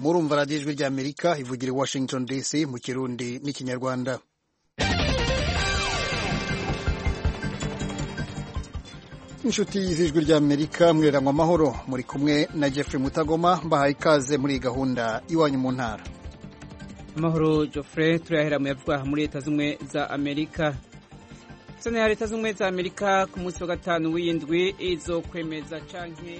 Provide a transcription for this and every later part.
murumva radiyo ijwi ry'amerika ivugira i washington dc mu kirundi n'ikinyarwanda inshuti z'ijwi ry'amerika mwirangwa amahoro muri kumwe na jeffrey mutagoma mbahaye ikaze muri iyi gahunda iwanyu mu ntara amahoro Geoffrey turayahera mu yavugwa muri leta z'ubumwe za amerika sena ya leta z'ubumwe za amerika ku munsi wa gatanu w'indwi izo kwemeza canke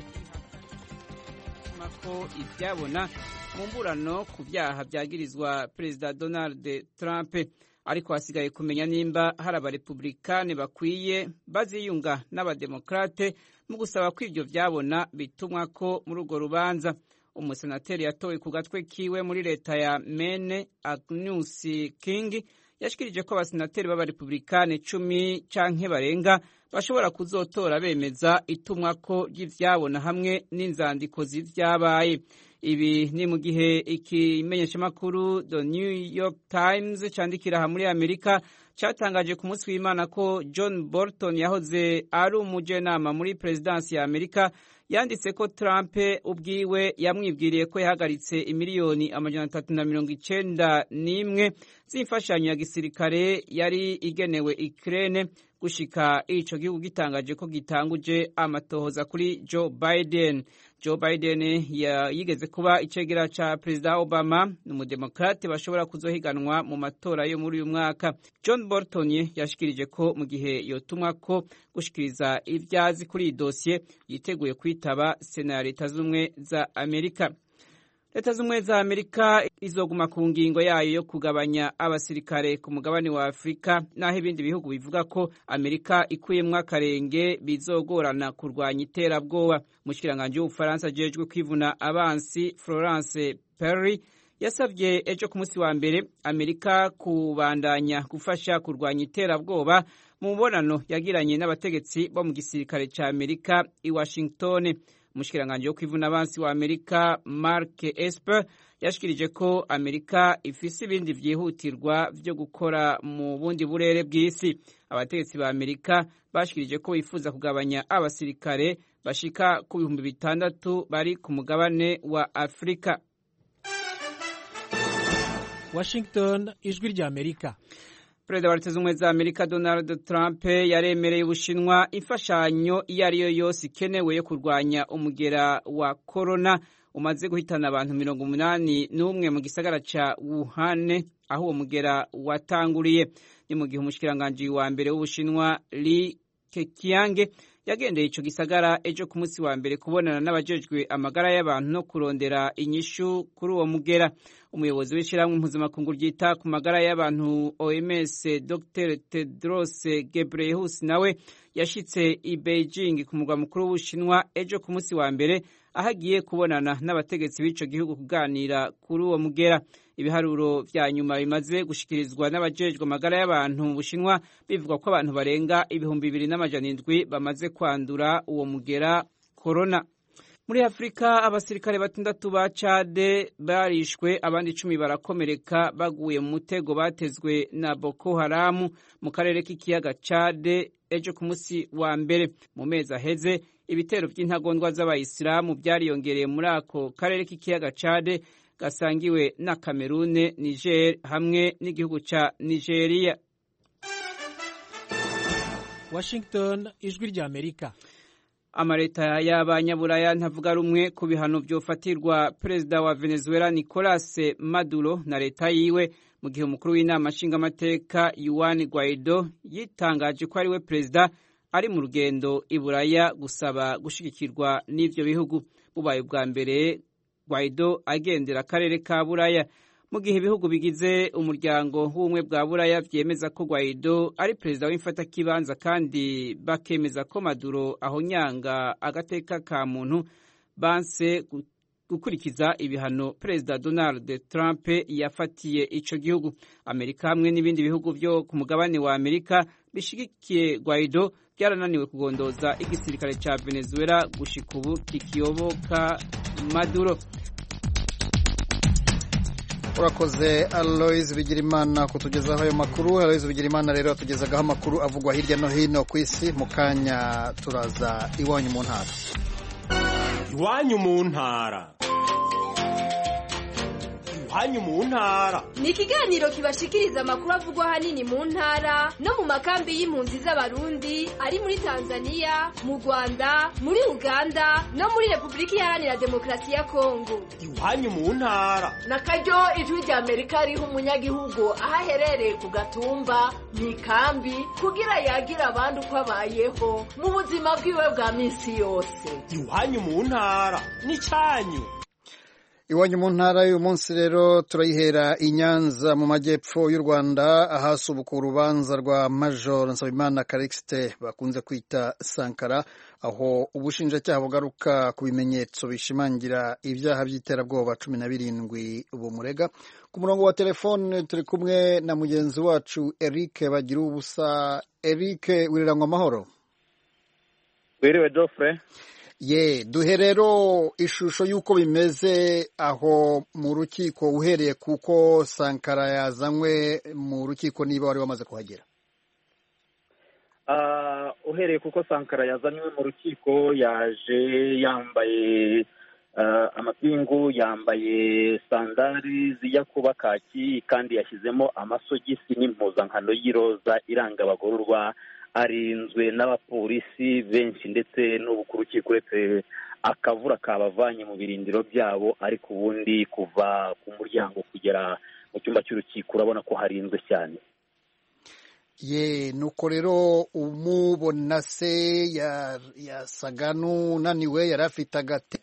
ko ibyabona mu mburano ku byaha byagirizwa perezida donald trump ariko hasigaye kumenya nimba hari abarepublikani bakwiye baziyunga n'abademokrate mu gusaba ko ibyo byabona bitumwa ko muri urwo rubanza umusenateri yatowe ku gatwe kiwe muri leta ya Maine Agnes King yashikirije ko abasenateri b'abarepublikani cumi canke barenga bashobora kuzotora bemeza itumwa ko ry'ivyabona hamwe n'inzandiko z'ivyabaye ibi ni mu gihe ikimenyeshamakuru The New York Times candikira aha muri Amerika cyatangaje ku munsi w'Imana ko John Bolton yahoze ari umujenama muri perezidansi ya Amerika yanditse ko Trump ubwiwe yamwibwiriye ko yahagaritse imiliyoni amajana atatu na mirongo icenda n'imwe z'imfashanyo ya gisirikare yari igenewe Ukraine gushika ico gihugu gitangaje ko gitanguje amatohoza kuri Joe Biden. Joe Biden yigeze kuba icegera ca Perezida Obama n'umudemokrate bashobora kuzohiganwa mu matora yo muri uyu mwaka. John Bolton yashikirije ko mu gihe yotumwa ko gushikiriza ivyazi kuri iyi dosiye yiteguye kwitaba Sena ya Leta z'Ubumwe za Amerika. leta z'ubumwe za amerika izoguma ku ngingo yayo yo kugabanya abasirikare ku mugabane wa afurika naho ibindi bihugu bivuga ko amerika ikuyemwo akarenge bizogorana kurwanya iterabwoba umushikiranganji w'ubufaransa ajejwe kwivuna abansi florence perry yasabye ejo ku munsi wa mbere amerika kubandanya gufasha kurwanya iterabwoba mu mubonano yagiranye n'abategetsi bo mu gisirikare ca amerika i washington umushikiranganji wo kwivuna abansi wa amerika mark esper yashikirije ko amerika ifise ibindi vyihutirwa vyo gukora mu bundi burere bw'isi abategetsi ba amerika bashikirije ko bifuza kugabanya abasirikare bashika ku bihumbi bitandatu bari ku mugabane wa afurika washington ijwi rya amerika perezida wa leta z'ubumwe za amerika donald trump yaremereye ubushinwa imfashanyo iyo ari yo yose ikenewe yo kurwanya umugera wa korona umaze guhitana abantu mirongo umunani n'umwe mu gisagara ca wuhan aho uwo mugera watanguriye ni mu gihe umushikiranganji wa mbere w'ubushinwa li kekiyange yagendeye ico gisagara ejo ku munsi wa mbere kubonana n'abajejwe amagara y'abantu no kurondera inyishu kuri uwo mugera umuyobozi w'ishyirahamwe mpuzamakungu ryita ku magara y'abantu OMS Dr Tedros Ghebreyesus nawe yashitse i Beijing ku murwa mukuru w'Ubushinwa ejo ku munsi wa mbere aho agiye kubonana n'abategetsi b'ico gihugu kuganira kuri uwo mugera ibiharuro vya nyuma bimaze gushikirizwa n'abajejwe amagara y'abantu mu Bushinwa bivuga ko abantu barenga ibihumbi bibiri n'amajana indwi bamaze kwandura uwo mugera corona muri afurika abasirikare batandatu ba cade barishwe abandi icumi barakomereka baguye mu mutego batezwe na boko haramu mu karere k'ikiyaga cade ejo ku munsi wa mbere mu mezi aheze ibitero by'intagondwa z'abayisilamu byariyongereye muri ako karere k'ikiyaga cade gasangiwe na kamerune niger hamwe n'igihugu ca nigeria washington ijwi rya amerika amaleta y'abanyaburaya ntavuga rumwe ku bihano byofatirwa perezida wa venezuela nicolas maduro na leta yiwe mu gihe umukuru w'inama nshingamateka yuan guaido yitangaje ko ari we perezida ari mu rugendo i buraya gusaba gushigikirwa n'ivyo bihugu bubaye ubwa mbere guaido agendera akarere ka buraya mu gihe ibihugu bigize umuryango w'ubumwe bwa buraya byemeza ko Guaido ari perezida w'imfatakibanza kandi bakemeza ko Maduro ahonyanga agateka ka muntu banse gukurikiza ibihano perezida Donald Trump yafatiye ico gihugu Amerika hamwe n'ibindi bihugu byo ku mugabane wa Amerika bishigikiye Guaido byarananiwe kugondoza igisirikare ca Venezuela gushika ubu kikiyoboka Maduro urakoze aloise bigirimana kutugezaho ayo makuru aloise bigirimana rero atugezagaho amakuru avugwa hirya no hino ku isi mu kanya turaza iwanyu mu ntara iwanyu mu ntara iwanyu mu ntara ni ikiganiro kibashikiriza amakuru avugwa ahanini mu ntara no mu makambi y'impunzi z'abarundi ari muri tanzania mu rwanda muri uganda no muri repubulika iharanira demokarasi ya kongo iwanyu mu ntara na karyo ijwi rya amerika riha umunyagihugu aho aherereye ku gatumba mu ikambi kugira yagira abandi uko abayeho mu buzima bwiwe bwa minsi yose iwanyu mu ntara n'icyanyu iwanyu mu ntara y'uyu munsi rero turayihera i nyanza mu majyepfo y'u rwanda ahasubuka urubanza rwa major nsabimana karikisite bakunze kwita sankara aho ubushinjacyaha bugaruka ku bimenyetso bishimangira ibyaha by'iterabwoba cumi na birindwi bumurega ku murongo wa telefone turi kumwe na mugenzi wacu eric bagira ubusa eric wiriranywa amahoro wiriwe dofure ye duhe rero ishusho y'uko bimeze aho mu rukiko uhereye kuko sankara yazanywe mu rukiko niba wari wamaze kuhagera uhereye kuko sankara yazanywe mu rukiko yaje yambaye amapingu yambaye sandari zijya kuba kaki kandi yashyizemo amasogisi n'impuzankano y'iroza iranga abagororwa arinzwe n'abapolisi benshi ndetse n'ubu ku rukiko uretse akavura kabavanye mu birindiro byabo ariko ubundi kuva ku muryango kugera mu cyumba cy'urukiko urabona ko harinzwe cyane ye nuko rero umubona se yasaga n'unaniwe yari afite agati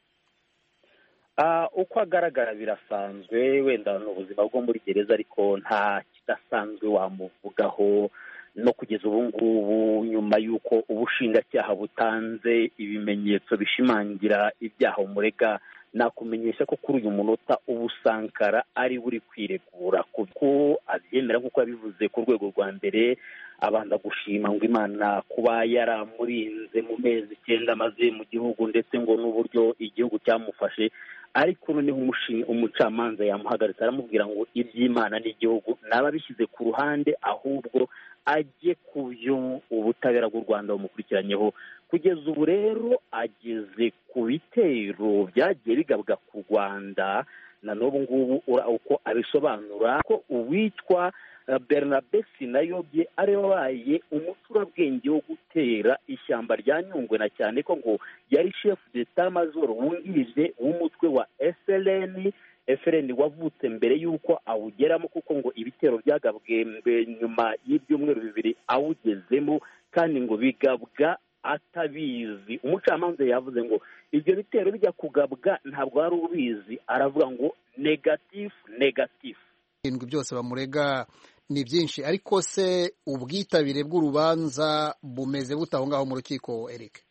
uko agaragara birasanzwe wenda ni ubuzima bwo muri gereza ariko nta kidasanzwe wamuvugaho no kugeza ubu ngubu nyuma y'uko ubushinjacyaha butanze ibimenyetso bishimangira ibyaha umurega nakumenyesha ko kuri uyu munota ubusankara ari buri kwiregura kuko abyemera nk'uko yabivuze ku rwego rwa mbere abanza gushima ngo imana kuba yaramurinze mu mezi icyenda amaze mu gihugu ndetse ngo n'uburyo igihugu cyamufashe ariko noneho umucamanza yamuhagaritse aramubwira ngo iby'imana n'igihugu naba bishyize ku ruhande ahubwo ajye ku byo ubutabera bw'u rwanda bumukurikiranyeho kugeza ubu rero ageze ku bitero byagiye bigabwa ku rwanda na n'ubu ngubu uko abisobanura ko uwitwa bernabe sinayobye ari wabaye umuturabwenge wo gutera ishyamba rya nyungwe na cyane ko ngo yari shefu d'etat major wungirije w'umutwe wa eseleni efereni wavutse mbere y'uko awugeramo kuko ngo ibitero byagabwe nyuma y'ibyumweru bibiri awugezemo kandi ngo bigabwa atabizi umucamanza yavuze ngo ibyo bitero bijya kugabwa ntabwo wari ubizi aravuga ngo negatifu negatifu ibintu byose bamurega ni byinshi ariko se ubwitabire bw'urubanza bumeze bute aho ngaho mu rukiko eric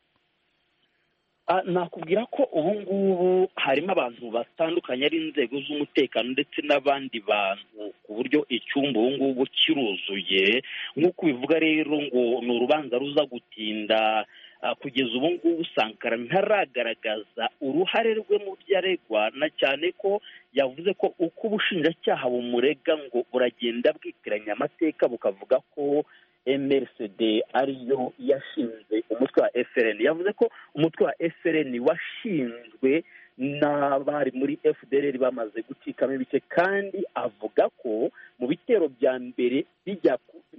nakubwira ko ubu ngubu harimo abantu batandukanye ari inzego z'umutekano ndetse n'abandi bantu ku buryo icyumba ubu ngubu kiruzuye nk'uko ubivuga rero ngo ni urubanza ruza gutinda kugeza ubu ngubu sankara ntaragaragaza uruhare rwe mu byo aregwa na cyane ko yavuze ko uko ubushinjacyaha bumurega ngo buragenda bwitiranya amateka bukavuga ko mrcd ariyo yashinze umutwe wa frn yavuze ko umutwe wa frn washinzwe n'abari muri fdr bamaze gucikamo ibice kandi avuga ko mu bitero bya mbere bijya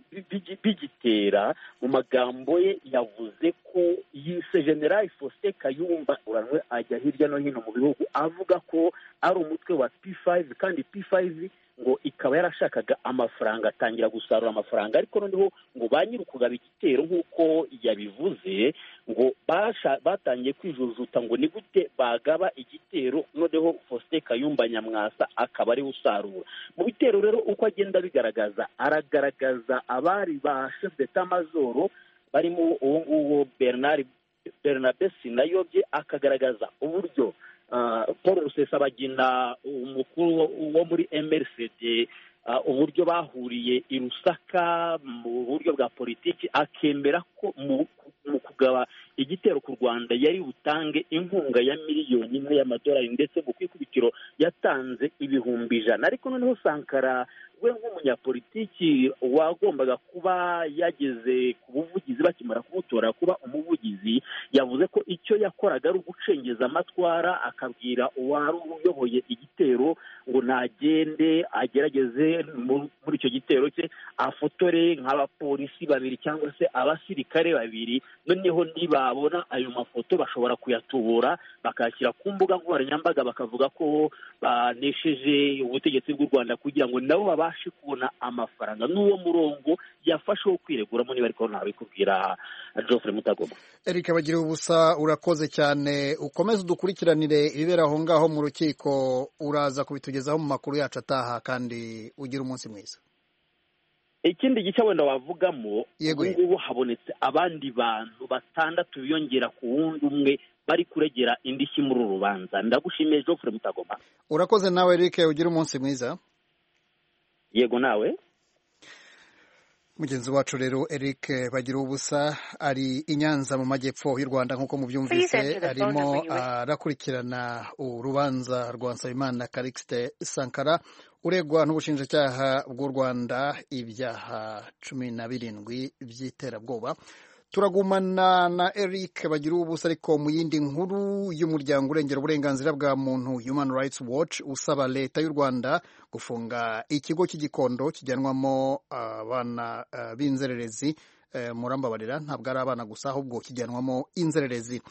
bigitera mu magambo ye yavuze ko yise general faustin kayumba uranwe ajya hirya no hino mu bihugu avuga ko ari umutwe wa p5 kandi p5 ngo ikaba yarashakaga amafaranga atangira gusarura amafaranga ariko noneho ngo ba nyir'ukugaba igitero nk'uko yabivuze ngo batangiye kwijujuta ngo ni gute bagaba igitero noneho faustin kayumba nyamwasa akaba ariwe usarura mu bitero rero uko agenda bigaragaza aragaragaza abari ba chef d'etat majoro barimo uwo nguwo bernard bernabe sinayobye akagaragaza uburyo paul rusesabagina umukuru wo muri mrcd uburyo bahuriye i rusaka mu buryo bwa politiki akemera ko mu kugaba igitero ku rwanda yari butange inkunga ya miliyoni imwe y'amadolari ndetse ngo ku ikubitiro yatanze ibihumbi ijana ariko noneho sankara we nk'umunyapolitiki wagombaga kuba yageze ku buvugizi bakimara kumutora kuba umuvugizi yavuze ko icyo yakoraga ari ugucengeza amatwara akabwira uwari uyoboye igitero ngo nagende agerageze muri icyo gitero cye afotore nk'abapolisi babiri cyangwa se abasirikare babiri noneho nibabona ayo mafoto bashobora kuyatubura bakayashyira ku mbuga nkoranyambaga bakavuga ko banesheje ubutegetsi bw'u rwanda kugira ngo nabo babashe kubona amafaranga n'uwo murongo yafashe wo kwireguramo niba ariko ntabikubwira Geoffrey Mutagoma Eric bagira ubusa urakoze cyane ukomeze udukurikiranire ibibera aho ngaho mu rukiko uraza kubitugezaho mu makuru yacu ataha kandi ugira umunsi mwiza ikindi gice wenda wavugamo Yego. ubu ngubu habonetse abandi bantu batandatu biyongera ku wundi umwe bari kuregera indishyi muri uru rubanza ndagushimiye Geoffrey Mutagoma urakoze nawe Eric ugira umunsi mwiza yego nawe mugenzi wacu rero Eric bagira ubusa ari i Nyanza mu majyepfo y'u Rwanda nk'uko mubyumvise arimo arakurikirana urubanza rwa Nsabimana Calixte Sankara uregwa n'ubushinjacyaha bw'u Rwanda ibyaha cumi na birindwi by'iterabwoba turagumana na Eric bagira ubusa ariko mu yindi nkuru y'umuryango urengera uburenganzira bwa muntu Human Rights Watch usaba leta y'u Rwanda gufunga ikigo cy'igikondo kijyanwamo abana uh, b'inzererezi uh, murambabarira ntabwo ari abana gusa ahubwo kijyanwamo inzererezi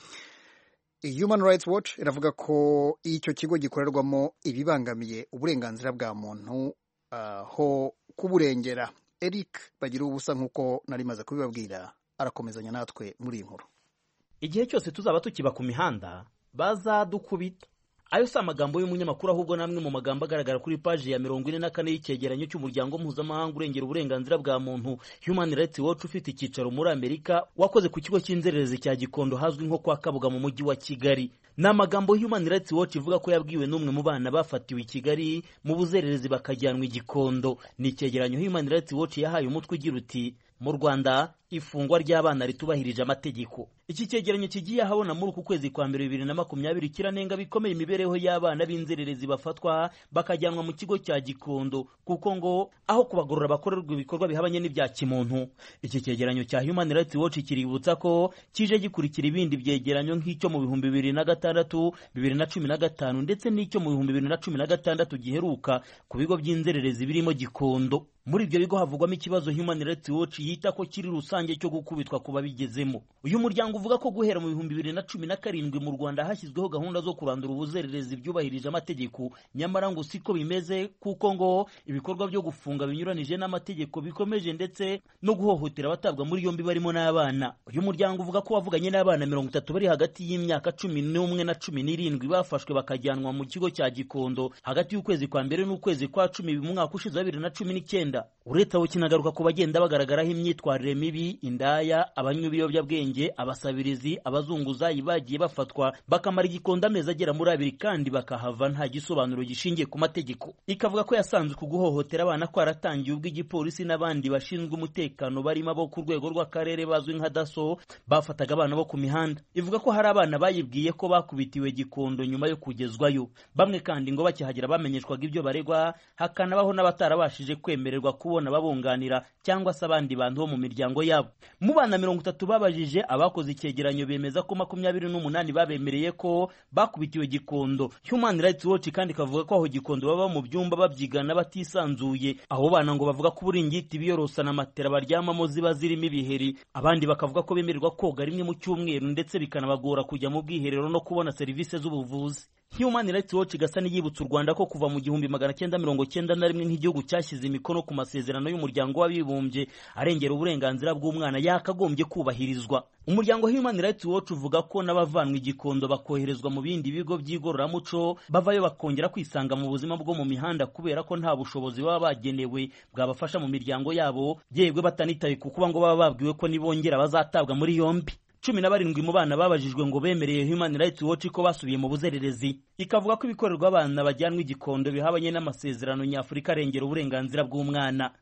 Human Rights Watch iravuga ko icyo kigo gikorerwamo ibibangamiye uburenganzira bwa muntu uh, ho kuburengera Eric bagira ubusa nk'uko nari maze kubibabwira arakomezanya natwe muri iyi nkuru igihe cyose tuzaba tukiba ku mihanda bazadukubita ayo si amagambo y'umunyamakuru ahubwo n'amwe mu magambo agaragara kuri paji ya mirongo ine na kane y'icyegeranyo cy'umuryango mpuzamahanga urengera uburenganzira bwa muntu human rights watch ufite icyicaro muri amerika wakoze ku kigo cy'inzererezi cya gikondo hazwi nko kwa kabuga mu mujyi wa kigali ni amagambo human rights watch ivuga ko yabwiwe n'umwe mu bana bafatiwe i kigali mu buzererezi bakajyanwa i gikondo ni icyegeranyo human rights watch yahaye umutwe ugira uti mu rwanda ifungwa ry'abana ritubahirije amategeko iki cyegeranyo kigiye ahabona muri uku kwezi kwa mbere bibiri na makumyabiri kiranenga bikomeye imibereho y'abana b'inzererezi bafatwa bakajyanwa mu kigo cya gikondo kuko ngo aho kubagorora bakorerwa ibikorwa bihabanye n'ibya kimuntu iki cyegeranyo cya human rights watch kiributsa ko kije gikurikira ibindi byegeranyo nk'icyo mu bihumbi bibiri na gatandatu bibiri na cumi na gatanu ndetse n'icyo mu bihumbi bibiri na cumi na gatandatu giheruka ku bigo by'inzererezi birimo gikondo muri ibyo bigo havugwamo ikibazo human rights watch yita ko kiri rusange cyo gukubitwa ku babigezemo uyu muryango uvuga ko guhera mu bihumbi bibiri na cumi na karindwi mu rwanda hashyizweho gahunda zo kurandura ubuzererezi byubahirije amategeko nyamara ngo siko bimeze kuko ngo ibikorwa byo gufunga binyuranije n'amategeko bikomeje ndetse no guhohotera abatabwa muri yombi barimo n'abana uyu muryango uvuga ko wavuganye n'abana mirongo itatu bari hagati y'imyaka cumi n'umwe na cumi n'irindwi bafashwe bakajyanwa mu kigo cya gikondo hagati y'ukwezi kwa mbere n'ukwezi kwa cumi mu mwaka ushize wa bibiri na cumi n'icyenda uretse abo kinagaruka ku bagenda bagaragaraho imyitwarire mibi indaya abanywa ibiyobyabwenge abasabirizi abazunguzayi bagiye bafatwa bakamara igikondo amezi agera muri abiri kandi bakahava nta gisobanuro gishingiye ku mategeko ikavuga ko yasanzwe ku guhohotera abana kwaratangiye ubwo igipolisi n'abandi bashinzwe umutekano barimo abo ku rwego rw'akarere bazwi nka daso bafataga abana bo ku mihanda ivuga ko hari abana bayibwiye ko bakubitiwe gikondo nyuma yo kugezwayo bamwe kandi ngo bakihagera bamenyeshwaga ibyo baregwa hakanabaho n'abatarabashije kwemererwa kubona babunganira cyangwa se abandi bantu bo mu miryango yabo mu bana mirongo itatu babajije abakoze icyegeranyo bemeza ko makumyabiri n'umunani babemereye ko bakubitiwe gikondo human rights watch kandi ikavuga ko aho gikondo baba mu byumba babyigana batisanzuye abo bana ngo bavuga ko uburingiti biyorosa na matera baryamamo ziba zirimo ibiheri abandi bakavuga ko bemererwa koga rimwe mu cyumweru ndetse bikanabagora kujya mu bwiherero no kubona serivisi z'ubuvuzi Human Rights Watch igasa n'iyibutsa u Rwanda ko kuva mu gihumbi magana cyenda mirongo cyenda na rimwe nk'igihugu cyashyize imikono ku masezerano y'umuryango w'abibumbye arengera uburenganzira bw'umwana yakagombye kubahirizwa umuryango Human Rights Watch uvuga ko n'abavanwa igikondo bakoherezwa mu bindi bigo by'igororamuco bavayo bakongera kwisanga mu buzima bwo mu mihanda kubera ko nta bushobozi baba bagenewe bwabafasha mu miryango yabo yebwe batanitaye ku kuba ngo baba babwiwe ko nibongera bazatabwa muri yombi cumi na barindwi mu bana babajijwe ngo bemereye Human Rights Watch ko basubiye mu buzererezi ikavuga ko ibikorerwa abana bajyanwa igikondo bihabanye n'amasezerano nyafurika arengera uburenganzira bw'umwana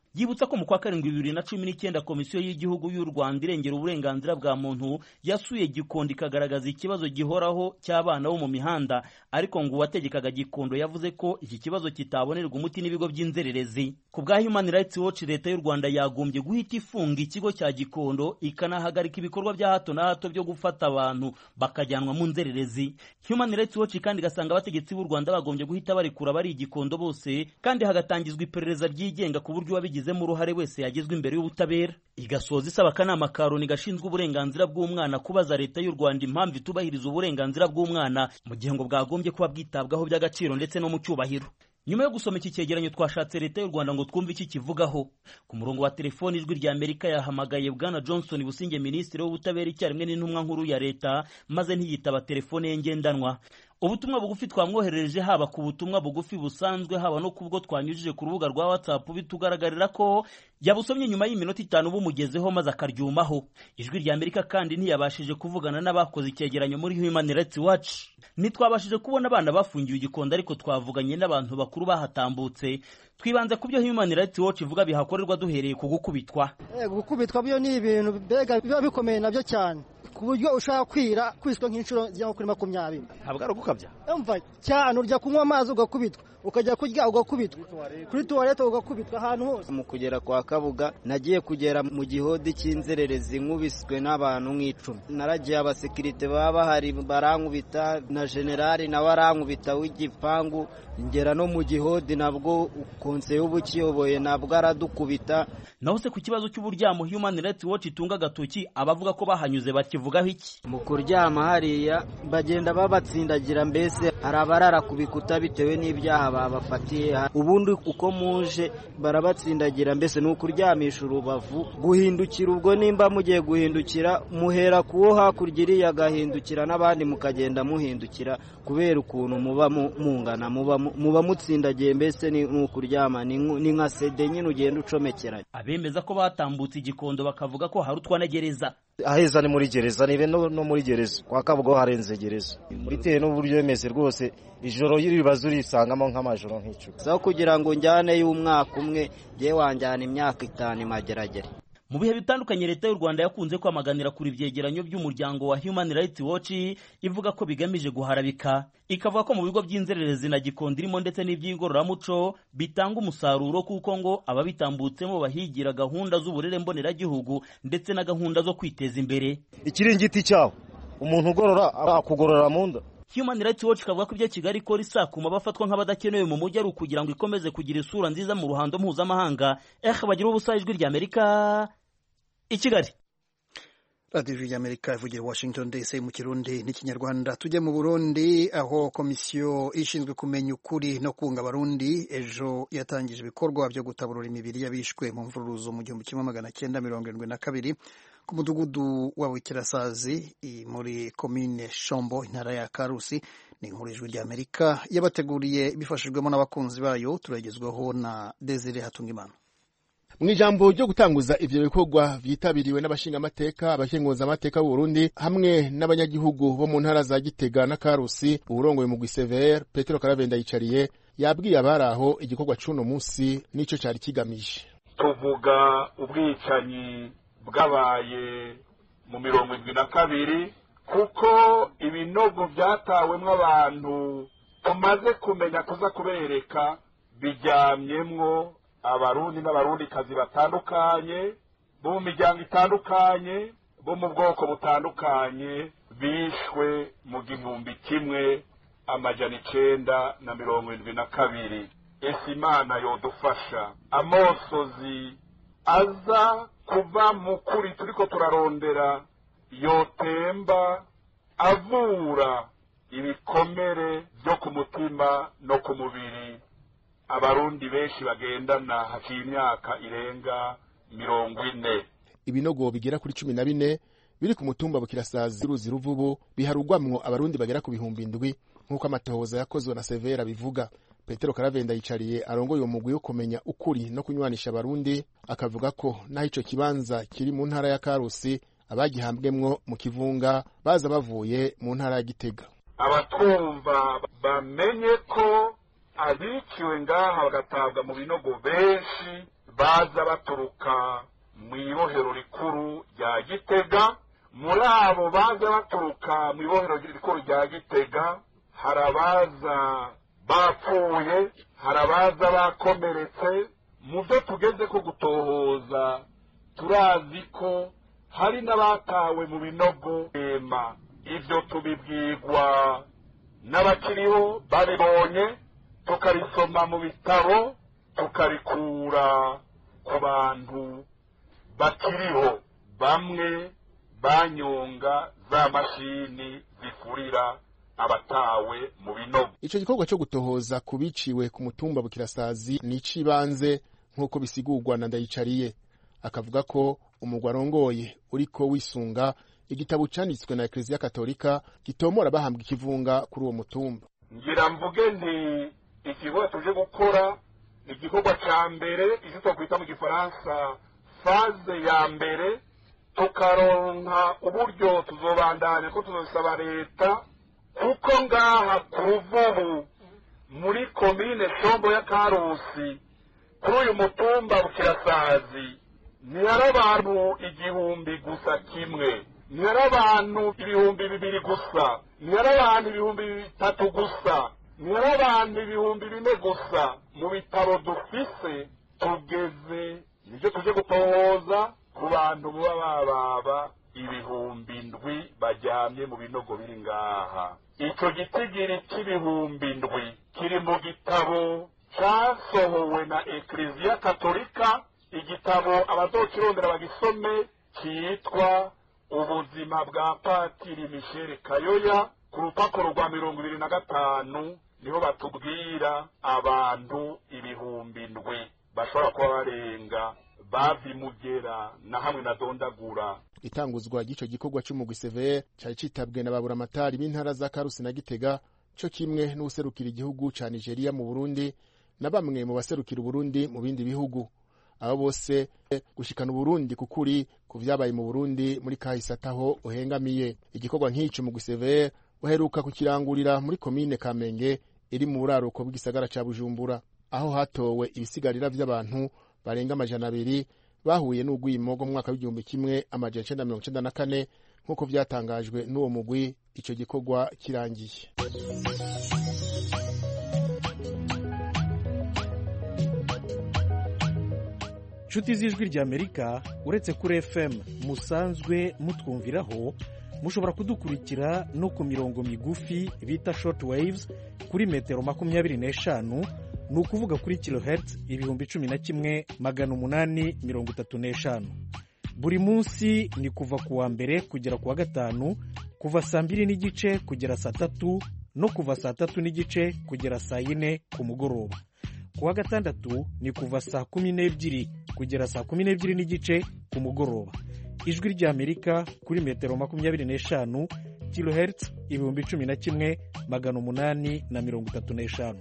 yibutsa ko mu kwa karindwi bibiri na cumi n'icyenda komisiyo y'igihugu y'u rwanda irengera uburenganzira bwa muntu yasuye gikondo ikagaragaza ikibazo gihoraho cy'abana bo mu mihanda ariko ngo uwategekaga gikondo yavuze ko iki kibazo kitabonerwa umuti n'ibigo by'inzererezi ku bwa human rights watch leta y'u rwanda yagombye guhita ifunga ikigo cya gikondo ikanahagarika ibikorwa bya hato na hato byo gufata abantu bakajyanwa mu nzererezi human rights watch kandi igasanga abategetsi b'u rwanda bagombye guhita barekura abari igikondo bose kandi hagatangizwa iperereza ryigenga ku buryo uwabigizemo uruhare wese yagezwa imbere y'ubutabera igasoza isaba akanama ka loni gashinzwe uburenganzira bw'umwana kubaza leta y'u rwanda impamvu itubahiriza uburenganzira bw'umwana mu gihe ngo bwagombye kuba bwitabwaho by'agaciro ndetse no mu cyubahiro nyuma yo gusoma iki cyegeranyo twashatse leta y'u rwanda ngo twumve iki kivugaho ku murongo wa telefoni ijwi rya amerika yahamagaye bwana johnson businge minisitiri w'ubutabera icyarimwe n'intumwa nkuru ya leta maze ntiyitaba telefone ye ngendanwa ubutumwa bugufi twamwoherereje haba ku butumwa bugufi busanzwe haba no kubwo twanyujije ku rubuga rwa whatsapp bitugaragarira ko yabusomye nyuma y'iminota itanu bumugezeho maze akaryumaho ijwi rya amerika kandi ntiyabashije kuvugana n'abakoze icyegeranyo muri human rights watch ntitwabashije kubona abana bafungiwe igikondo ariko twavuganye n'abantu bakuru bahatambutse twibanze ku byo human rights watch ivuga bihakorerwa duhereye ku gukubitwa gukubitwa byo ni ibintu mbega biba bikomeye nabyo cyane ku buryo ushaka kwira kwiswe nk'inshuro zigera kuri makumyabiri ntabwo ari ugukabya umva cyane urya kunywa amazi ugakubitwa ukajya kurya ugakubitwa kuri tuwarete ugakubitwa ahantu hose mu kugera kwa kabuga nagiye kugera mu gihodi cy'inzererezi nkubiswe n'abantu nk'icumi naragiye abasekirite baba bahari barankubita na generali nawe arankubita w'igipangu ngera no mu gihodi nabwo konseye uba ukiyoboye nabwo aradukubita naho se ku kibazo cy'uburyamo human rights watch itunga agatoki abavuga ko bahanyuze bakivugaho iki mu kuryama hariya bagenda babatsindagira mbese hari abarara ku bikuta bitewe n'ibyaha babafatiye ubundi uko muje barabatsindagira mbese ni ukuryamisha urubavu guhindukira ubwo nimba mugiye guhindukira muhera kuwo hakurya iriya agahindukira n'abandi mukagenda muhindukira kubera ukuntu muba mungana muba mutsindagiye mbese ni ukuryama ni nka sede nyine ugenda ucomekeranya abemeza ko batambutse igikondo bakavuga ko hari utwanagereza aheza ni muri gereza nibe no muri gereza kwa kabugo harenze gereza bitewe n'uburyo bimeze rwose ijoro ribaza urisangamo nk'amajoro nk'icumi so kugira ngo njyane y'umwaka umwe njye wanjyana imyaka itanu imageragere mu bihe bitandukanye leta y'u rwanda yakunze kwamaganira kuri ibyegeranyo by'umuryango wa human rights watch ivuga ko bigamije guharabika ikavuga ko mu bigo by'inzererezi na gikondo irimo ndetse n'iby'igororamuco bitanga umusaruro kuko ngo ababitambutsemo bahigira gahunda z'uburere mboneragihugu ndetse na gahunda zo kwiteza imbere ikiringiti cyawo umuntu ugorora akugorora mu nda Human Rights Watch kavuga ko ibyo Kigali ikora isakuma bafatwa nk'abadakenewe mu mujyi ari ukugira ngo ikomeze kugira isura nziza mu ruhando mpuzamahanga eh bagira ubusa ijwi rya Amerika i Kigali radiyo y'amerika ivugira washington dc mu kirundi n'ikinyarwanda tujye mu burundi aho komisiyo ishinzwe kumenya ukuri no kunga abarundi ejo yatangije ibikorwa byo gutaburura imibiri y'abishwe mu mvuruzo mu gihumbi kimwe magana cyenda mirongo irindwi na kabiri ku mudugudu wa wikirasazi muri komine shombo intara ya karusi ni inkuru ijwi ry'amerika yabateguriye bifashijwemo n'abakunzi bayo turagezwaho na desire hatungimana mu ijambo ryo gutanguza ivyo bikorwa vyitabiriwe n'abashingamateka abakenguzamateka b'uburundi hamwe n'abanyagihugu bo mu ntara za gitega na karusi uwurongoye mu gwisevere petero karavenda yicariye yabwiye abari aho igikorwa c'uno musi n'ico cari kigamije tuvuga ubwicanyi bwabaye mu mirongo indwi na kabiri kuko ibinogo vyatawemwo abantu tumaze kumenya kuza kubereka biryamyemwo abarundi n'abarundikazi batandukanye bo mu miryango itandukanye bo mu bwoko butandukanye bishwe mu gihumbi kimwe amajana icenda na mirongo indwi na kabiri ese imana yodufasha amosozi aza kuva mu kuri turiko turarondera yotemba avura ibikomere byo ku mutima no ku mubiri abarundi benshi bagendana haciye imyaka irenga mirongo ine ibinogo bigera kuri cumi na bine biri ku mutumba bukirasazi uruzi ruvubu biharugwamwo abarundi bagera ku bihumbi indwi nk'uko amatohoza yakozwe na severa bivuga petero karavenda yicariye arongoye uwo mugwi wo kumenya ukuri no kunywanisha abarundi akavuga ko naho ico kibanza kiri mu ntara ya karusi abagihambwemwo mu kivunga baza bavuye mu ntara ya gitega abatwumva bamenye ko abiciwe ngaha bagatabwa mu binogo benshi baza baturuka mu ibohero rikuru rya gitega muri abo baza baturuka mu ibohero rikuru rya gitega hari abaza bapfuye hari abaza bakomeretse mu byo tugeze ko gutohoza turazi ko hari n'abatawe mu binogo ema ibyo tubibwirwa n'abakiriho babibonye tukarisoma mu bitabo tukarikura ku bantu bakiriho bamwe banyonga za mashini zifurira abatawe mu binogo ico gikorwa cyo gutohoza ku biciwe ku mutumba bukirasazi ni icibanze nk'uko bisigurwa na ndayicariye akavuga ko umugwa arongoye uriko wisunga igitabo canditswe na ekleziya katolika gitomora bahambwa ikivunga kuri uwo mutumba ngira mvuge nti igikorwa tuje gukora ni igikorwa ca mbere icyo twakwita mu gifaransa faze ya mbere tukaronka uburyo tuzobandanya ko tuzosaba leta kuko ngaha ku ruvubu muri komine shombo ya karusi kuri uyu mutumba bukirasazi ntihari abantu igihumbi gusa kimwe ntihari abantu ibihumbi bibiri gusa ntihari abantu ibihumbi bitatu gusa ntihari abantu ibihumbi bine gusa mu bitaro dufise tugeze nibyo tuje gutohoza ku bantu muba bababa ibihumbi ndwi bajyamye mu binogo biri ngaha icyo gitigiri cy'ibihumbi ndwi kiri mu gitabo cyasohowe na ekleziya katolika igitabo abazokirondera bagisome cyitwa ubuzima bwa patiri misheri kayoya ku rupapuro rwa mirongo ibiri na gatanu niho batubwira abantu ibihumbi ndwi bashobora kuba barenga bavimugera na hamwe na dondagura itanguzwa ry'ico gikorwa c'umugwi severe cari citabwe na baburamatari b'intara za karusi na gitega co kimwe n'uwuserukira igihugu ca nigeria mu burundi na bamwe mu baserukira uburundi mu bindi bihugu abo bose gushikana uburundi kukuri ku vyabaye mu burundi muri kahise ataho uhengamiye igikorwa nk'ico mugwi severe uheruka kukirangurira muri komine kamenge iri mu buraruko bw'igisagara ca bujumbura aho hatowe ibisigarira vy'abantu barenga amajana abiri bahuye n'urwimo rwo mu mwaka w'igihumbi kimwe amajana icenda mirongo icenda na kane nk'uko vyatangajwe n'uwo mugwi ico gikorwa kirangiye nshuti z'ijwi ry'amerika uretse kuri fm musanzwe mutwumviraho mushobora kudukurikira no ku mirongo migufi bita short waves kuri metero makumyabiri n'eshanu ni ukuvuga kuri kilohertz ibihumbi cumi na kimwe magana umunani mirongo itatu n'eshanu buri munsi ni kuva ku wa mbere kugera ku wa gatanu kuva saa mbiri n'igice kugera saa tatu no kuva saa tatu n'igice kugera saa yine ku mugoroba ku wa gatandatu ni kuva saa kumi n'ebyiri kugera saa kumi n'ebyiri n'igice ku mugoroba ijwi ry'amerika kuri metero makumyabiri n'eshanu kilohertz ibihumbi cumi na kimwe magana umunani na mirongo itatu n'eshanu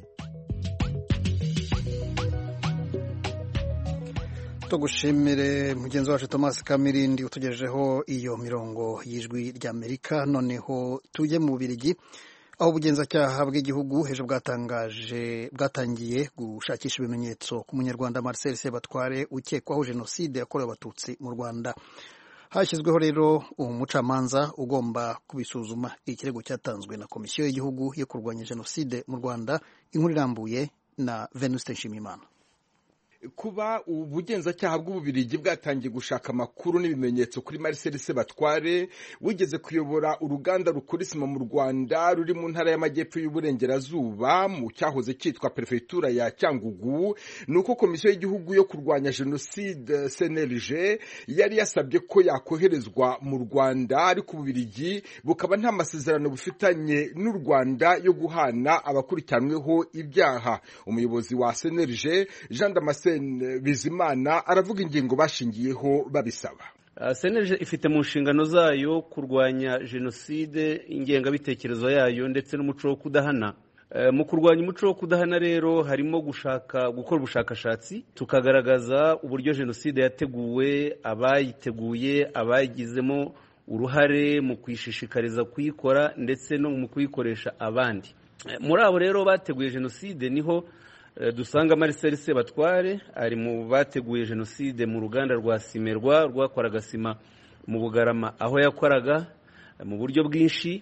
tugushimire mugenzi wacu thomas kamirindi utugejejeho iyo mirongo y'ijwi ry'amerika noneho tujye mu bubirigi aho ubugenzacyaha bw'igihugu hejuru bwatangaje bwatangiye gushakisha ibimenyetso ku munyarwanda marcel sebatware ukekwaho jenoside yakorewe abatutsi mu rwanda hashyizweho rero umucamanza ugomba kubisuzuma ikirego cyatanzwe na komisiyo y'igihugu yo kurwanya jenoside mu rwanda inkuru irambuye na venuste nshimiyimana kuba ubugenzacyaha bw'ububirigi bwatangiye gushaka amakuru n'ibimenyetso kuri Marcel Sebatware wigeze kuyobora uruganda rukora isima mu Rwanda ruri mu ntara y'amajyepfo y'uburengerazuba mu cyahoze cyitwa perefegitura ya Cyangugu ni uko komisiyo y'igihugu yo kurwanya jenoside CNLG yari yasabye ko yakoherezwa mu Rwanda ariko ububirigi bukaba nta masezerano bufitanye n'u Rwanda yo guhana abakurikiranweho ibyaha umuyobozi wa CNLG Jean Damascene Bizimana aravuga ingingo bashingiyeho babisaba seneje ifite mu nshingano zayo kurwanya jenoside ingengabitekerezo yayo ndetse n'umuco wo kudahana mu kurwanya umuco wo kudahana rero harimo gushaka gukora ubushakashatsi tukagaragaza uburyo jenoside yateguwe abayiteguye abayigizemo uruhare mu kuyishishikariza kuyikora ndetse no mu kuyikoresha abandi muri abo rero bateguye jenoside niho dusanga Marcel Sebatware ari mu bateguye jenoside mu ruganda rwa simerwa rwakoraga sima mu bugarama aho yakoraga mu buryo bwinshi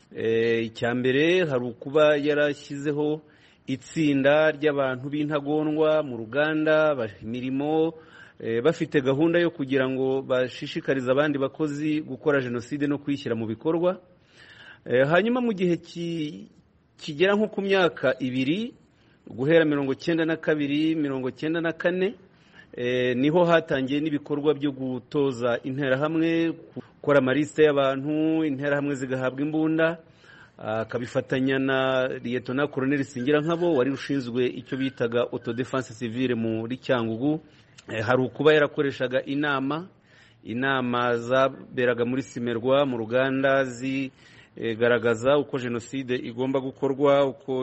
icya mbere hari ukuba yarashyizeho itsinda ry'abantu b'intagondwa mu ruganda imirimo bafite gahunda yo kugira ngo bashishikarize abandi bakozi gukora jenoside no kuyishyira mu bikorwa hanyuma mu gihe kigera nko ku myaka ibiri guhera mirongo cyenda na kabiri mirongo cyenda na kane niho hatangiye n'ibikorwa byo gutoza interahamwe gukora amarisite y'abantu interahamwe zigahabwa imbunda akabifatanya na liyetona koroneli singira nkabo wari ushinzwe icyo bitaga autodefense civile muri cyangugu hari ukuba yarakoreshaga inama inama zaberaga muri simerwa mu ruganda zigaragaza uko jenoside igomba gukorwa uko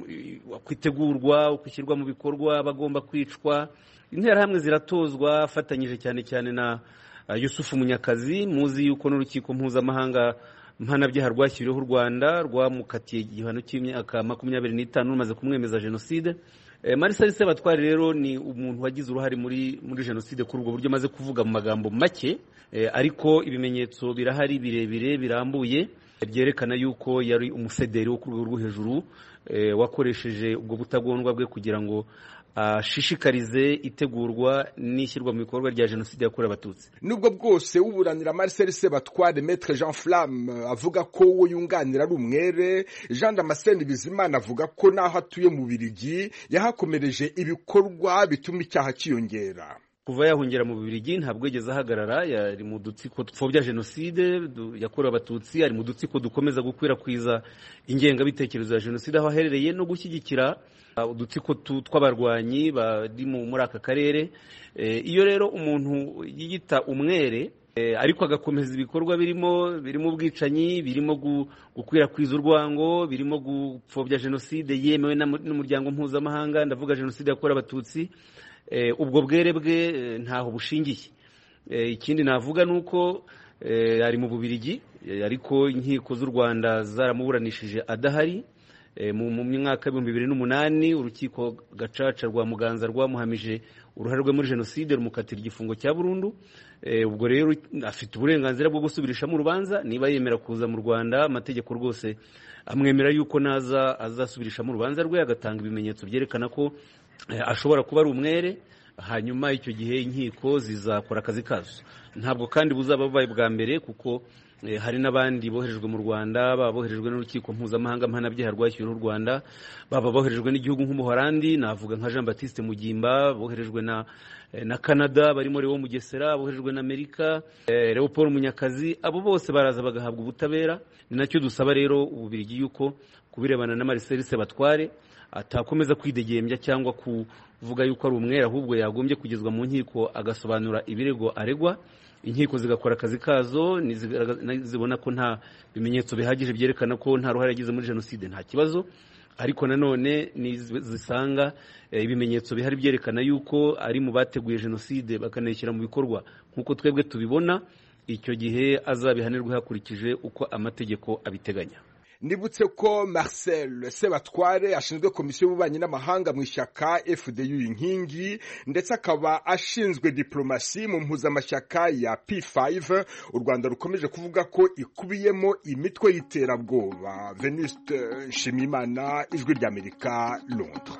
itegurwa uko ishyirwa mu bikorwa bagomba kwicwa interahamwe ziratozwa afatanyije cyane cyane na yusufu munyakazi muzi yuko n'urukiko mpuzamahanga mpanabyaha rwashyiriweho u rwanda rwamukatiye igihano cy'imyaka makumyabiri n'itanu rumaze kumwemeza jenoside marisa Sebatware rero ni umuntu wagize uruhare muri muri jenoside kuri ubwo buryo amaze kuvuga mu magambo make ariko ibimenyetso birahari birebire birambuye byerekana yuko yari umusederi wo ku rwego rwo hejuru wakoresheje ubwo butagondwa bwe kugira ngo ashishikarize itegurwa n'ishyirwa mu bikorwa rya jenoside yakorewe abatutsi nubwo bwose uburanira Marcel Sebatware Maître Jean Flamme avuga ko uwo yunganira ari umwere Jean Damascene Bizimana avuga ko n'aho atuye mu Birigi yahakomereje ibikorwa bituma icyaha cyiyongera kuva yahungira mu Bubiligi ntabwo yigeze ahagarara yari mu dutsiko dupfobya jenoside yakorewe abatutsi ari mu dutsiko dukomeza gukwirakwiza ingengabitekerezo ya jenoside aho aherereye no gushyigikira udutsiko tw'abarwanyi bari muri aka karere iyo rero umuntu yiyita umwere ariko agakomeza ibikorwa birimo birimo ubwicanyi birimo gukwirakwiza urwango birimo gupfobya jenoside yemewe n'umuryango mpuzamahanga ndavuga jenoside yakorewe abatutsi ubwo bwere bwe ntaho bushingiye ikindi navuga ni uko ari mu bubirigi ariko inkiko z'u rwanda zaramuburanishije adahari mu mwaka w'ibihumbi bibiri n'umunani urukiko gacaca rwa muganza rwamuhamije uruhare rwe muri jenoside rumukatira igifungo cya burundu ubwo rero afite uburenganzira bwo gusubirishamo urubanza niba yemera kuza mu rwanda amategeko rwose amwemera yuko naza azasubirishamo urubanza rwe agatanga ibimenyetso byerekana ko ashobora kuba ari umwere hanyuma icyo gihe inkiko zizakora akazi kazo ntabwo kandi buzaba bubaye bwa mbere kuko hari n'abandi boherejwe mu rwanda baba boherejwe n'urukiko mpuzamahanga mpanabyaha rwashyiriweho u rwanda baba boherejwe n'igihugu nk'umuhorandi navuga nka jean batiste mugimba boherejwe na na canada barimo Leo mugesera boherejwe na amerika leopold munyakazi abo bose baraza bagahabwa ubutabera ni nacyo dusaba rero ububirigi yuko ku birebana na marcel sebatware atakomeza kwidegembya cyangwa kuvuga yuko ari umwere ahubwo yagombye kugezwa mu nkiko agasobanura ibirego aregwa inkiko zigakora akazi kazo zibona ko nta bimenyetso bihagije byerekana ko nta ruhare yagize muri jenoside nta kibazo ariko nanone zisanga ibimenyetso bihari byerekana yuko ari mu bateguye jenoside bakanayishyira mu bikorwa nk'uko twebwe tubibona icyo gihe azabihanirwe hakurikije uko amategeko abiteganya nibutse ko marcel sebatware ashinzwe komisiyo y'ububanyi n'amahanga mu ishyaka fdu inkingi ndetse akaba ashinzwe diplomasi mu mpuzamashyaka ya p5 u rwanda rukomeje kuvuga ko ikubiyemo imitwe y'iterabwoba venuste nshimiyimana ijwi ry'amerika londres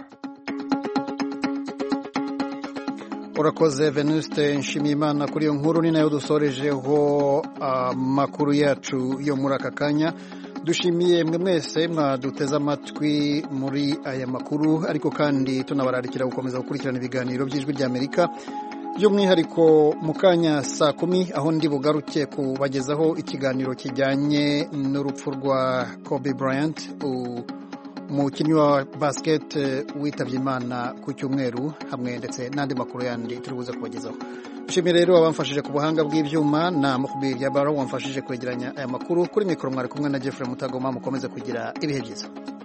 urakoze venuste nshimiyimana kuri iyo nkuru ni nayo dusorejeho amakuru yacu yo muri aka kanya dushimiye mwe mwese mwaduteze amatwi muri aya makuru ariko kandi tunabararikira gukomeza gukurikirana ibiganiro by'ijwi ry'amerika by'umwihariko mu kanya saa kumi aho ndi bugaruke kubagezaho ikiganiro kijyanye n'urupfu rwa Kobe Bryant umukinnyi wa basiketi witabye imana ku cyumweru hamwe ndetse n'andi makuru yandi turi buze kubagezaho dushimiye rero abamfashije ku buhanga bw'ibyuma na mukubiri ya baro wamfashije kwegeranya aya makuru kuri mikoro mwari kumwe na Jeffrey Mutagoma mukomeze kugira ibihe byiza